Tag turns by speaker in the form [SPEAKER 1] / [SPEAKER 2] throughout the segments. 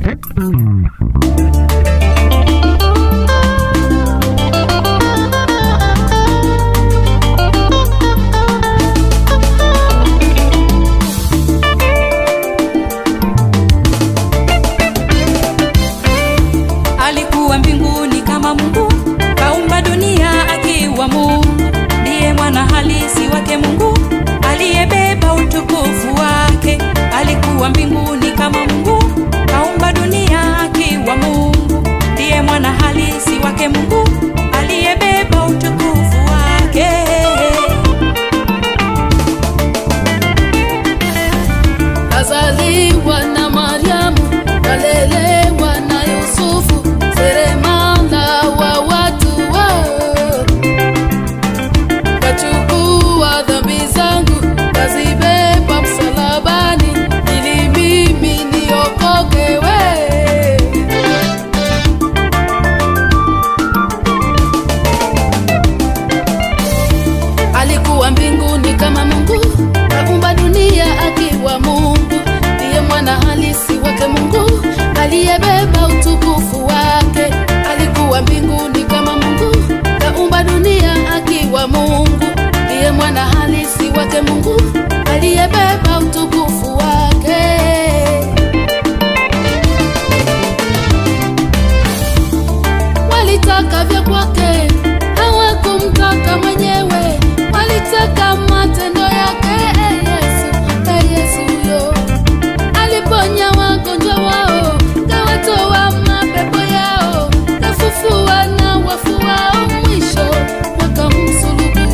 [SPEAKER 1] alikuwa mbinguni kama Mungu, kaumba dunia akiwa Mungu, ndiye mwana halisi wake Mungu, aliyebeba utukufu wake. Alikuwa mbinguni kama Mungu, kaumba dunia akiwa Mungu, ndiye mwana halisi wake Mungu, aliyebeba utukufu wake.
[SPEAKER 2] Kazaliwa na Mariamu, kalelewa na Yusufu, seremala wa watu wao. Kachukua dhambi zangu, kazibeba msalabani, ili mimi niokoke we. alikuwa mbinguni kama Mungu, kaumba dunia akiwa Mungu, ndiye mwana halisi wake Mungu, aliyebeba utukufu wake. Alikuwa mbinguni kama Mungu, kaumba dunia akiwa Mungu, ndiye mwana halisi wake Mungu, aliyebeba utukufu wake. walitaka vya kwake, hawakumtaka mwenyewe, walitaka matendo yake. E Yesu, e Yesu yo aliponya wagonjwa wao, kawatoa mapepo yao, kafufua na wafu wao, mwisho wakamsulubu.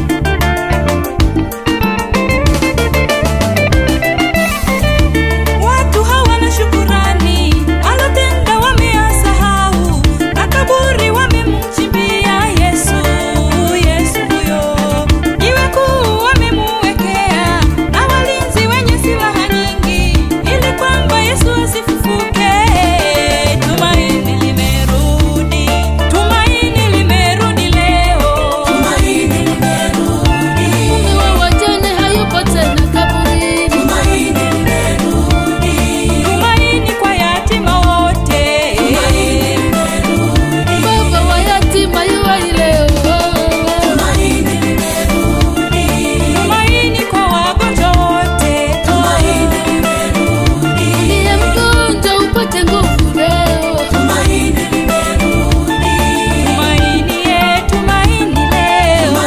[SPEAKER 1] Watu hawana shukurani, alotenda wameyasahau, na kaburi wamemchimbia Yesu. Yesu huyo jiwe kuu wamemuwekea, na walinzi wenye silaha nyingi, ili kwamba Yesu asifufuke. Tumaini limerudi, tumaini limerudi leo, tumaini limerudi,
[SPEAKER 2] Mume wa wajane hayupo tena kaburini,
[SPEAKER 1] tumaini kwa yatima wote,
[SPEAKER 2] baba wa yatima yuwai leo.
[SPEAKER 1] tumaini kwa wagonjwa wote,
[SPEAKER 2] Uliye mgonjwa upate nguvu leo.
[SPEAKER 1] tumaini ye, tumaini leo.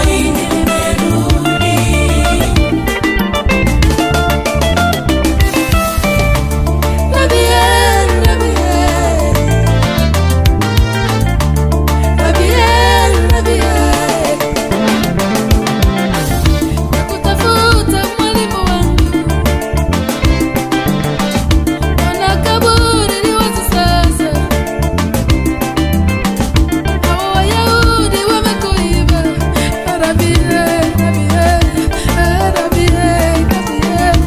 [SPEAKER 2] Rabien, Rabien. Rabien, Rabien. Nakutafuta mwalimu wangu. Ona kaburi li wazi sasa. Hawa Wayahudi wamekuiba. Rabien, Rabien. Rabien, Rabien.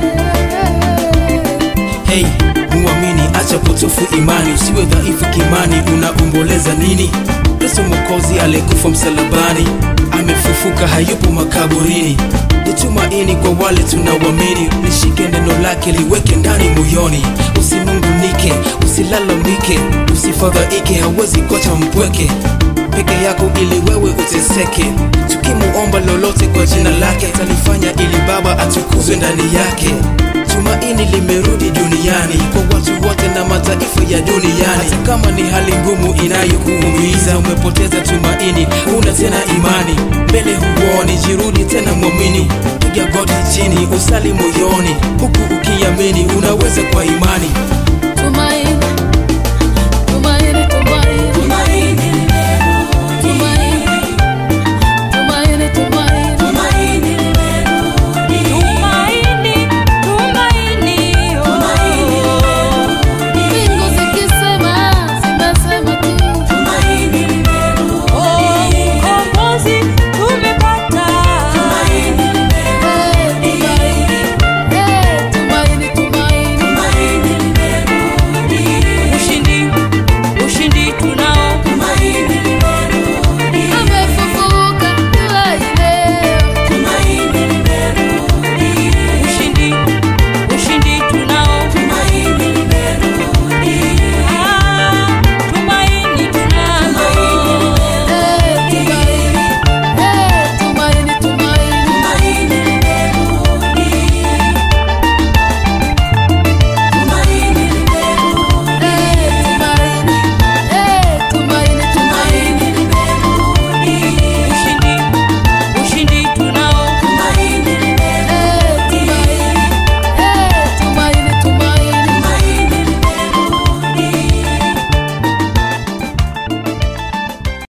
[SPEAKER 3] Hey, muamini, acha potofu imani, usiwe dhaifu kimani. Unaomboleza nini? Yesu Mwokozi aliyekufa msalabani amefufuka, hayupo makaburini. Ni tumaini kwa wale tunawamini. Lishike neno lake, liweke ndani moyoni. Usinungunike, usilalamike, usifadhaike, hawezi kuacha mpweke peke yako ili wewe uteseke. Tukimuomba lolote kwa jina lake, atalifanya ili Baba atukuzwe ndani yake. Tumaini limerudi duniani kwa watu wote na mataifa ya duniani. Hata kama ni hali ngumu inayokuumiza, umepoteza tumaini, huna tena imani, mbele huoni, jirudi tena mwamini, piga goti chini, usali moyoni, huku ukiamini unaweza kwa imani